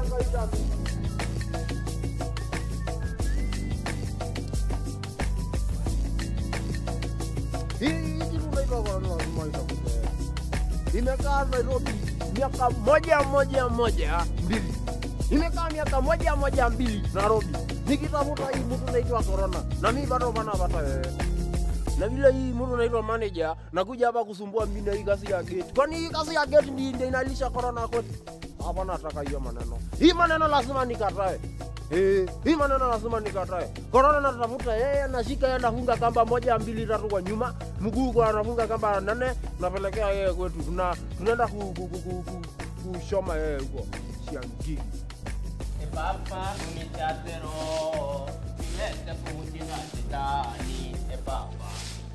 kawaida. Hii hii kitu unaitwa corona lazima itafute. Imekaa Nairobi miaka moja moja moja mbili. Imekaa miaka moja moja mbili Nairobi. Nikitafuta hii mtu naitwa corona na mimi bado bana pata wewe. Na vile hii mtu naitwa manager nakuja hapa kusumbua mimi na hii kazi ya gate. Kwani hii kazi ya gate ndio ndio inalisha corona kwetu? Hapa nataka hiyo maneno. Hii maneno lazima nikatae. Eh, hii maneno lazima nikatae. Corona natafuta yeye anashika yeye anafunga kamba moja mbili tatu kwa nyuma, mguu kwa anafunga kamba nane, napelekea yeye kwetu. Tuna tunaenda ku, ku, ku, ku, ku, kushoma yeye huko Shiangiri. Epapa unitatero nilete kuutina shetani epapa.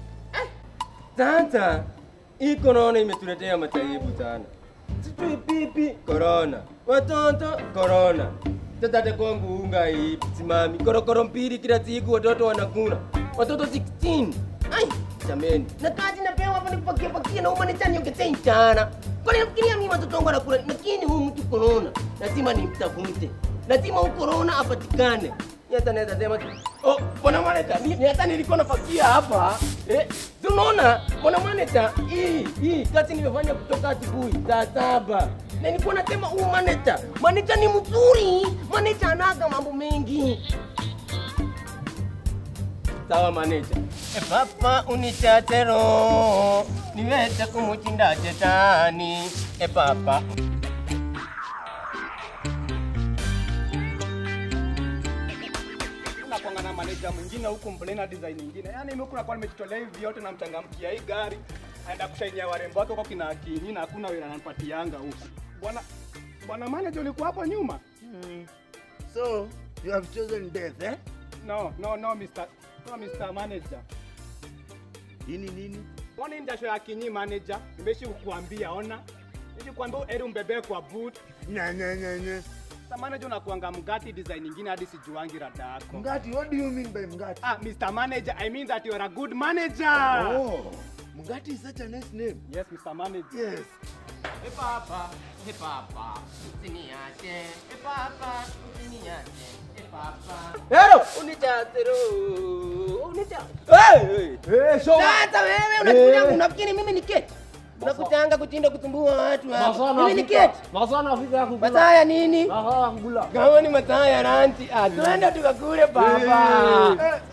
Sasa hii korona imetuletea mataibu sana, sijui pipi korona, watoto korona. Sasa hata kwangu unga hii simami, korokoro mbili kila siku watoto wanakula, watoto 16 ai jameni, na kazi napewa hapa nipakia pakia na umanicha niongezee sana. Kwani nafikiria mimi watoto wangu wanakula, lakini huyu mtu korona lazima nimtafute, lazima huyu korona apatikane. Ni hata naweza sema tu, oh, bwana manager, mimi hata nilikuwa nafakia hapa eh, si unaona bwana manager, hii hii kazi nimefanya kutoka asubuhi saa saba na nilikuwa nasema huyu manager, manager ni mzuri, manager anaga mambo mengi. Sawa manager. Epapa unitatero niweze kumuchinda shetani epapa. nakwanga na manager mwingine huku mplena design nyingine yaani mimi kuna kwa nimejitolea hivi vyote na mchangamkia hii gari aenda kushainia warembo wake huko kina kinyi na hakuna wewe ananipatianga huku bwana bwana manager ulikuwa hapo nyuma So, you have chosen death, eh? no no no Mr. no Mr. manager Ini nini? Mbona hii ndasho ya kinyi manager nimeshi kukuambia ona Nishi kuambia eri umbebe kwa boot Nya nya nya nya. Sasa manager unakuanga mgati design nyingine hadi sijuangi rada yako Mgati, what do you mean by Mgati? Ah, Mr. Manager, I mean that you are a good manager. Oh, Mgati is such a nice name. Yes, Mr. Manager. Yes. Epapa, epapa, usiniache. Epapa, usiniache. Epapa. Hero, unitatero. Unitatero. Hey, hey. Eh, show. Sasa wewe unakuja unafikiri mimi ni keti? Unakutanga kutinda kutumbua watu hapa. Mimi ni keti. Masana Afrika ya kukula. Masaa ya nini? Masana ya kukula. Kama ni masaa ya ranti, ah, twende tukakule baba.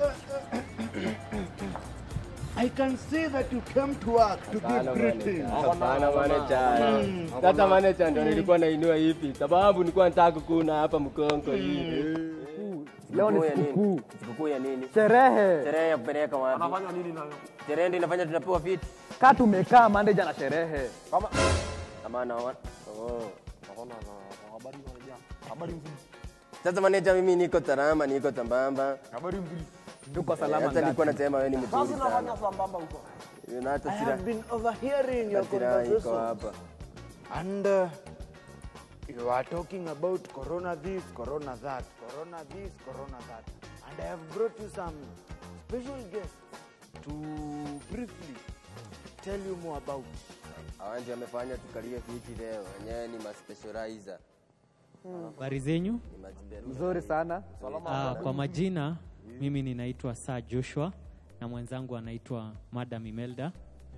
I can see that you came to work to give greetings. Hapana manager. Sasa manager ndio nilikuwa nainua hivi sababu nilikuwa nataka kukuna hapa mkongo hivi. Leo ni Sikukuu ya nini? sikukuu. Sikukuu ya nini? Sherehe. Sherehe ya kupeleka wapi? Anafanya nini nayo? Sherehe ndio inafanya tunapewa viti. Kaa tumekaa manager na sherehe. Kama Kama naona. Oh. Naona habari moja. Habari nzuri. Sasa manager, mimi niko salama, niko sambamba. Habari nzuri. Tuko salama Hata nilikuwa ngati. nasema wewe ni Sasa mzuri sana. unafanya sambamba huko. Na hata I sira. have been overhearing your Sira iko conversation. hapa. And uh, you are talking about corona this, corona that, corona this, corona that. And I have brought you some special guests to briefly tell you more about. Hawa ndio wamefanya tukalie viti leo. Wenyewe ni ma specializer. Habari zenyu? Ni majiberu. Mzuri sana. Ah, kwa majina mimi ninaitwa Sir Joshua na mwenzangu anaitwa Madam Imelda.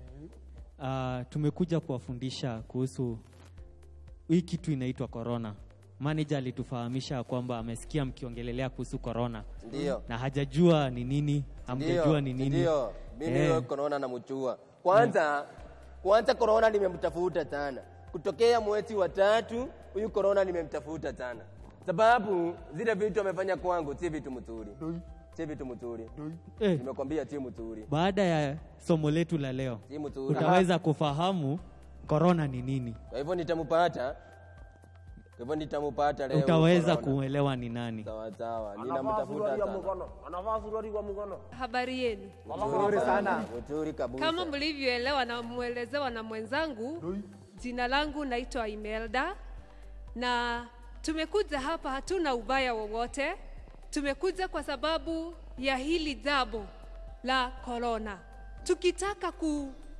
Ah, tumekuja kuwafundisha kuhusu hii kitu inaitwa corona. Manager alitufahamisha kwamba amesikia mkiongelelea kuhusu corona Ndio. na hajajua ni nini, hamjajua ni nini. Ndio. Mimi Eh. huyo corona namjua. Kwanza kwanza corona nimemtafuta sana. Kutokea mwezi wa tatu huyu corona nimemtafuta sana. Sababu zile vitu amefanya kwangu si vitu mzuri. Si vitu mzuri. Eh, Nimekwambia si mzuri. baada ya somo letu la leo Si mzuri. utaweza kufahamu corona ni nini, Kwa hivyo nitampata. Kwa hivyo nitampata leo. utaweza corona. kuelewa ni nani. Sawa sawa. Ninamtafuta sana. Anavaa suruali kwa mkono. Habari yenu. Mzuri sana. Mzuri kabisa. Kama mlivyoelewa na mwelezewa na mwenzangu, jina langu naitwa Imelda na tumekuja hapa, hatuna ubaya wowote. Tumekuja kwa sababu ya hili jambo la corona, tukitaka ku,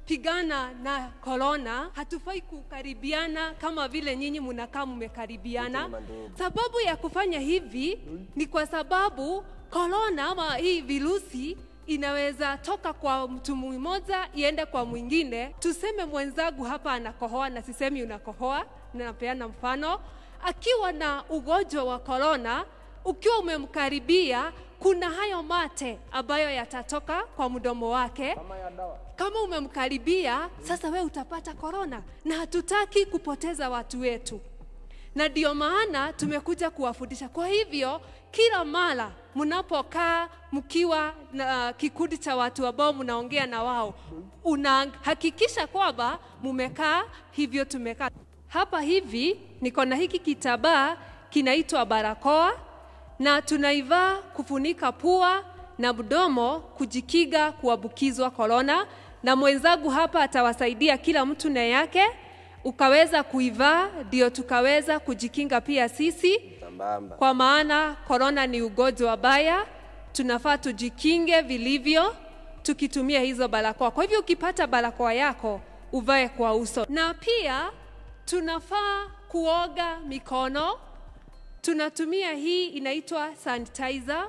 pigana na korona hatufai kukaribiana kama vile nyinyi mnakaa mmekaribiana. Sababu ya kufanya hivi ni kwa sababu korona ama hii virusi inaweza toka kwa mtu mmoja iende kwa mwingine. Tuseme mwenzangu hapa anakohoa, na sisemi unakohoa, napeana mfano. Akiwa na ugonjwa wa korona, ukiwa umemkaribia, kuna hayo mate ambayo yatatoka kwa mdomo wake kama umemkaribia sasa we utapata korona na hatutaki kupoteza watu wetu na ndio maana tumekuja kuwafundisha kwa hivyo kila mara mnapokaa mkiwa na kikundi cha watu ambao mnaongea na wao unahakikisha kwamba mumekaa hivyo tumekaa hapa hivi niko na hiki kitabaa kinaitwa barakoa na tunaivaa kufunika pua na mdomo kujikiga kuambukizwa korona, na mwenzangu hapa atawasaidia kila mtu na yake, ukaweza kuivaa ndio tukaweza kujikinga pia sisi, Sambamba. kwa maana korona ni ugonjwa baya, tunafaa tujikinge vilivyo tukitumia hizo barakoa. Kwa hivyo ukipata barakoa yako uvae kwa uso, na pia tunafaa kuoga mikono. Tunatumia hii inaitwa sanitizer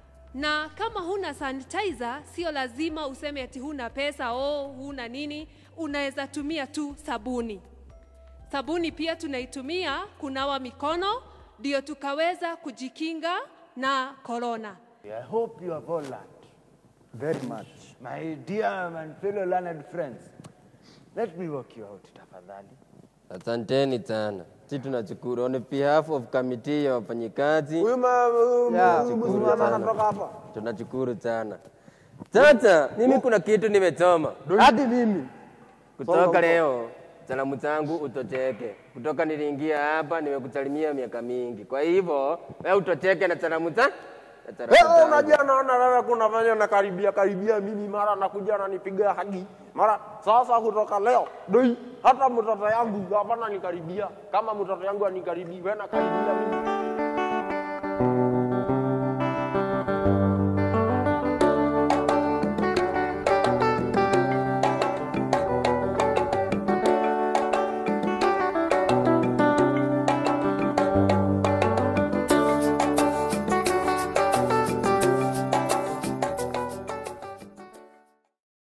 na kama huna sanitizer, sio lazima useme ati huna pesa oh, huna nini. Unaweza tumia tu sabuni. Sabuni pia tunaitumia kunawa mikono, ndio tukaweza kujikinga na korona. I hope you have all learned. Very much. My dear and fellow learned friends, let me walk you out tafadhali. Asanteni sana. Si tunashukuru on behalf of committee ya wafanyikazi. Huyu ma- huyu Yeah, huyu shukuru msichana sana. anatoka hapa. Tunashukuru sana. Sasa mimi kuna kitu nimesoma Hadi mimi. kutoka leo. Salamu zangu utoteke. Kutoka niliingia hapa nimekusalimia miaka mingi. Kwa hivyo wewe utoteke na salamu za na salamu Wewe zangu. unajua naona wewe kunafanya na karibia karibia mimi mara nakuja ananipiga hagi. Mara sasa kutoka leo doi hata mtoto yangu hapana nikaribia. Kama mtoto yangu anikaribia wewe nakaribia mimi